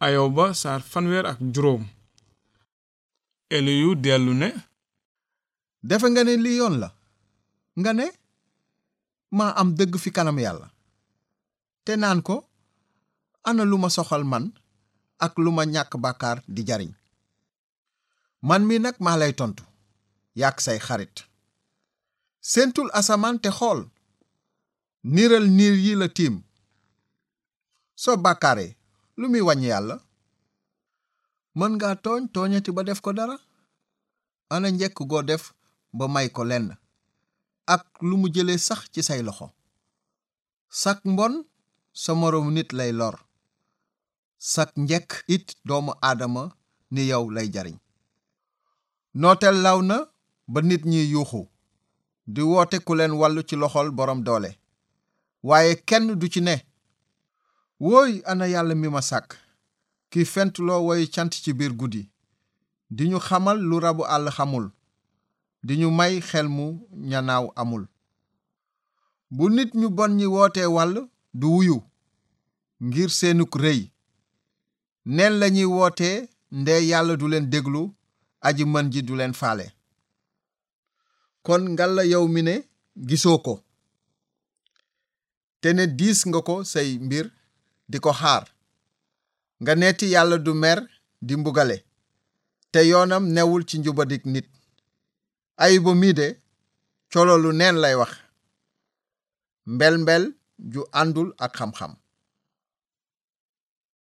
ayoba saar fanweer ak juróom eliyu dellu ne defe nga ne lii yoon la nga ne maa am dëgg fi kanam yàlla te naan ko ana lu ma soxal man ak lu ma ñàkk bàkkaar di jariñ man mi nag maa lay tontu yàq say xarit séentul asamaan te xool niiral niir yi la tiim soo bàkkaaree lu muy wàññi yàlla mën nga tooñ tooñati ba def ko dara ana njekk goo def ba may ko lenn ak lu mu jëlee sax ci say loxo sak mbon sa moroomu nit lay lor sak njekk it doomu aadama ni yow lay jariñ nooteel law na ba nit ñi yuuxu di woote ku leen wàllu ci loxol boroom doole waaye kenn du ci ne wooy ana yàlla mi ma sàkk ki fentloo woy cant ci biir guddi di ñu xamal lu rabu àll xamul di ñu may xel mu ñanaaw amul bu nit ñu bon ñi wootee wàll du wuyu ngir seenuk rëy neen lañuy wootee ndee yàlla du leen déglu aji mën ji du leen faale kon ngalla yow mi ne gisoo ko te ne diis nga ko say mbir di ko xaar nga neeti yàlla du mer di mbugale te yoonam newul ci njubadik nit ayuba mii de cololu neen lay wax mbel mbel ju àndul ak xam-xam